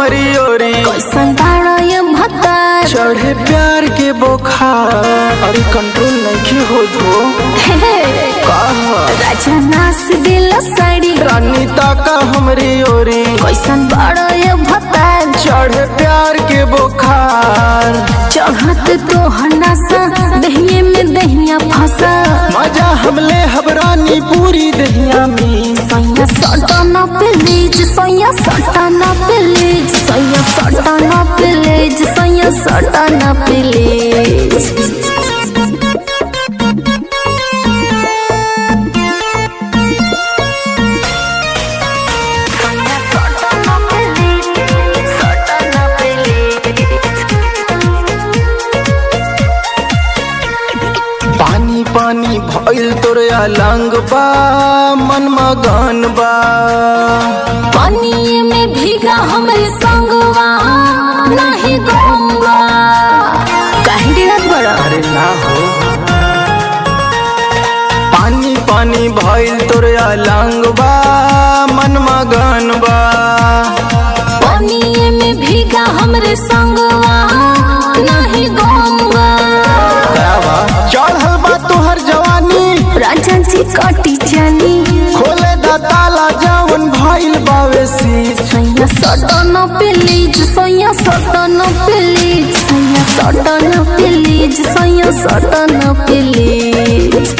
हमारी ओरी कैसन बाड़ा ये भतार चढ़े प्यार के बोखार अरे कंट्रोल नहीं हो धो हे, कहा राजा नास दिल साड़ी रानी ताका हमारी ओरी कैसन बाड़ा ये भतार चढ़े प्यार के बोखार चढ़त तो हनासा दहिये में दहिया फंसा मजा हमले हबरानी पूरी दहिया में सैया सटाना प्लीज सैया सटाना प्लीज सैया सटाना प्लीज सैया सटाना प्लीज पानी पानी भइल तोरे अलंग बा मन मगन बा पानी में भीगा हमरे संगवा नहीं गंगा काहे डिरत बड़ा अरे ना हो पानी पानी भइल तोरे अलंग बा मन मगन बा पानी में भीगा हमरे संगवा नहीं गंगा दावा चढ़ल बा तोहर जवानी राजा जी कटी जानी खोले दा ताला जवन भइल बावे शीश सैया सटन प्लीज सैया सटन प्लीज सैया सटन प्लीज सैया सटन प्लीज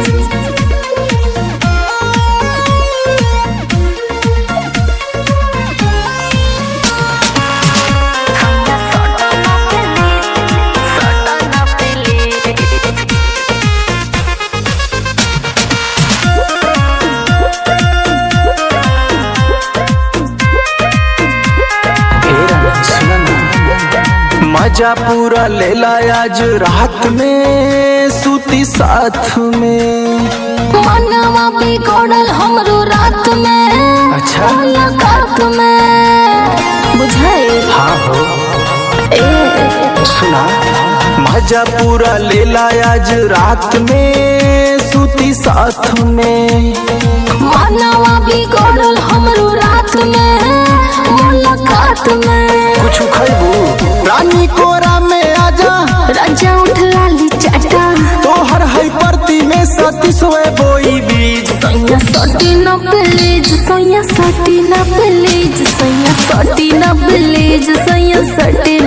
मजा पूरा लेला आज रात में सूती साथ में मनवा बिगड़ल हमरो रात में अच्छा। मुलाकात में बुझाए हाँ हो ए सुना मजा पूरा लेला आज रात में सूती साथ में मनवा बिगड़ल हमरो रात में मुलाकात में कुछ खैबू रानी कोरा में आजा राजा उठ लाली चाटा तोहर है परती में सती सोए बोई बीज सैया सटी न प्लीज सैया सटी न प्लीज सैया सटी न प्लीज सैया सटी